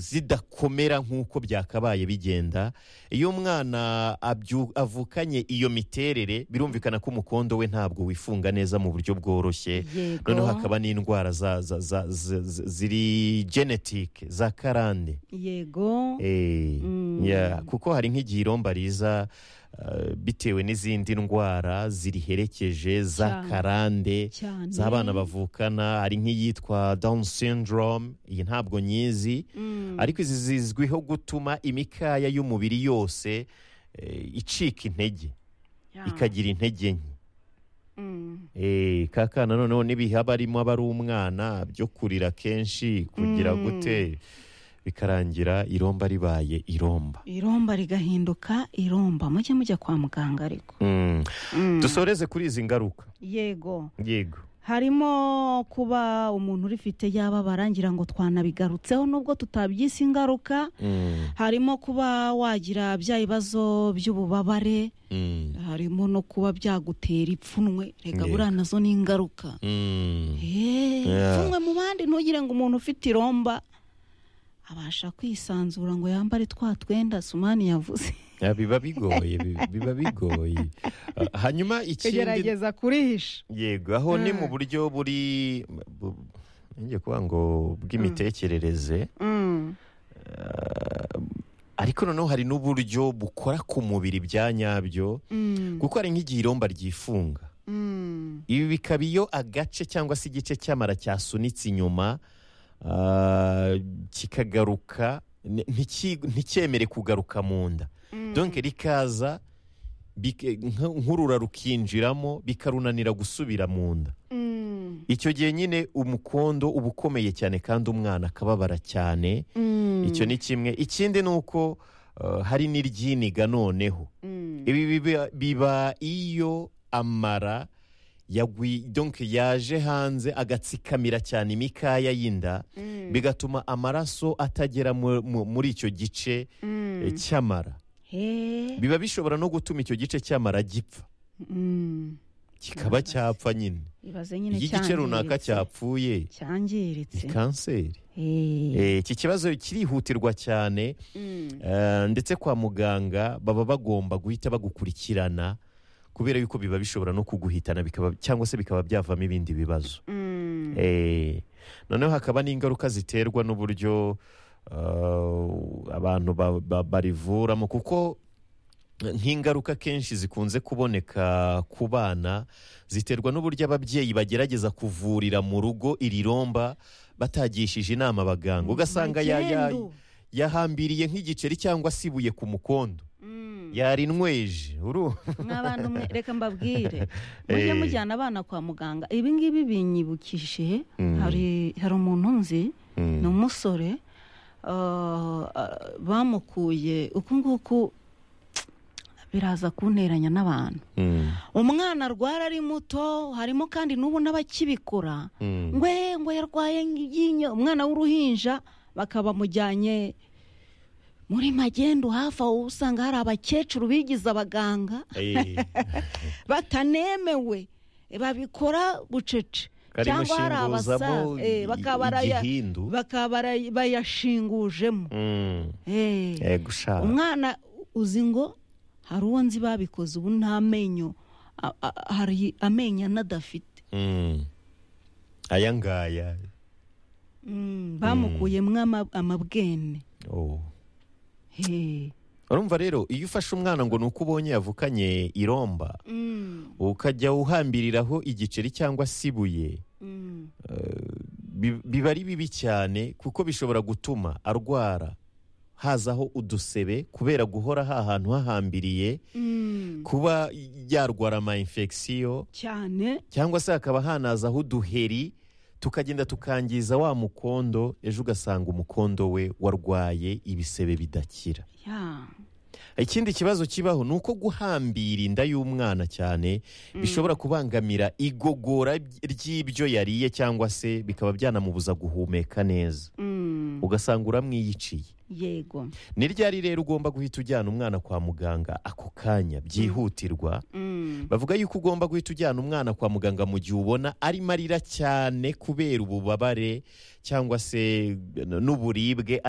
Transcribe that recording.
zidakomera nk'uko byakabaye bigenda iyo umwana abyu- avukanye iyo miterere birumvikana ko umukondo we ntabwo wifunga neza mu buryo bworoshye yego noneho hakaba n'indwara za- za- za- za- za- ziri genetike za karande yego Eh, Mm. yeah, kuko hari nk'igihe iromba riza uh, bitewe n'izindi ndwara ziriherekeje za Cyane. karande cyane z'abana bavukana hari nk'iyitwa down syndrome iyi ntabwo nyizi Mm. ariko izi zizwiho gutuma imikaya y'umubiri yose eh, icika intege Yeah. ikagira intege nke Mm. Eh, kaka na noneho n'ibihaba arimo aba ari umwana byo kurira kenshi kugira Mm. gute bikarangira iromba ribaye iromba iromba rigahinduka iromba mujye mujya kwa muganga ariko Mm. Mm. dusoreze kuri izi ngaruka yego yego harimo kuba umuntu urifite yababara ngira ngo twanabigarutseho nubwo tutabyise ingaruka Mm, harimo kuba wagira bya bibazo by'ububabare mm, harimo no kuba byagutera ipfunwe reka Yego. buriya nazo ni ingaruka mm. Yeah. Eh, ipfunwe mu bandi ntugire ngo umuntu ufite iromba abasha kwisanzura ngo yambare twa twenda sumani yavuze Ah, biba bigoye bi- biba bigoye Ah, hanyuma ikindi kugerageza kurihisha yego aho ni mu Mm. buryo buri bu- ngiye kuvuga ngo bw'imitekerereze Mm, ariko noneho hari n'uburyo bukora ku mubiri bya nyabyo mm, kuko hari nk'igihe iromba ryifunga mm. ibi bikaba iyo agace cyangwa se igice cy'amara cyasunitse inyuma ah, kikagaruka ni- ntiki- nticyemere kugaruka mu nda donke rikaza bike- nka- nk'urura rukinjiramo bikarunanira gusubira mu nda Mm, icyo gihe nyine umukondo uba ukomeye cyane kandi umwana akababara cyane mm, icyo ni kimwe ikindi ni uko uh, hari n'iryiniga noneho mm. ibi biba- biba iyo amara yagwi donc yaje hanze agatsikamira cyane imikaya y'inda Mm, bigatuma amaraso atagera mu- mu- muri icyo gice mm. eh, cy'amara He. biba bishobora no gutuma icyo gice cy'amara gipfa Mm. kikaba cyapfa nyine ibaze nyine iyo igice runaka cyangiritse. cyapfuye ni cyangiritse kanseri Eh, Eh, iki kibazo kirihutirwa cyane mm. Eh, ndetse kwa muganga baba bagomba guhita bagukurikirana kubera yuko biba bishobora no kuguhitana bikaba cyangwa se bikaba byavamo ibindi bibazo Mm. Eh, noneho hakaba n'ingaruka ziterwa n'uburyo eh, abantu ba- ba- barivuramo kuko nk'ingaruka kenshi zikunze kuboneka ku bana ziterwa n'uburyo ababyeyi bagerageza kuvurira mu rugo iri romba batagishije inama abaganga ugasanga ya- ya- Magendu. yahambiriye nk'igiceri cyangwa se ibuye ku mukondo Mm. yarinweje uru mwabantu mwe reka mbabwire mujye Eh. mujyana abana kwa muganga ibi ngibi binyibukije Mm. hari hari umuntu nzi ni umusore ah, ah, bamukuye uku nguku biraza kunteranya n'abantu Mm, umwana arwara ari muto harimo kandi n'ubu n'abakibikora mm, ngwe ngo yarwaye iryinyo umwana w'uruhinja bakaba bamujyanye muri magendu hafi aho usanga hari abakecuru bigize abaganga eh, batanemewe babikora bucece karimo cyangwa hari shinguzamo abasaza eh, bakaba baraya- igihindu bakaba bara- bayashingujemo Mm, Eh, eh, gushaka. umwana uzi ngo hari uwo nzi babikoze ubu nta menyo a- a- hari amenyo anadafite Mm. aya ngaya Mm, bamukuyemo ama- amabwene Oh. Eh, urumva rero iyo ufashe umwana ngo ni uko ubonye yavukanye iromba mm, ukajya uhambiriraho igiceri cyangwa se ibuye mm, bi- biba ari bibi cyane kuko bishobora gutuma arwara hazaho udusebe kubera guhora hahantu hahambiriye mm. kuba yarwara ama infection cyane cyangwa se hakaba hanazaho uduheri tukagenda tukangiza wa mukondo ejo ugasanga umukondo we warwaye ibisebe bidakira ya ikindi kibazo kibaho ni uko guhambira inda y'umwana cyane bishobora kubangamira igogora ry'ibyo yariye cyangwa se bikaba byanamubuza guhumeka neza Mm, ugasanga uramwiyiciye yego ni ryari rero ugomba guhita ujyana umwana kwa muganga ako kanya byihutirwa Mm, bavuga yuko ugomba guhita ujyana umwana kwa muganga mu gihe ubona arimo arira cyane kubera ububabare cyangwa se n'uburibwe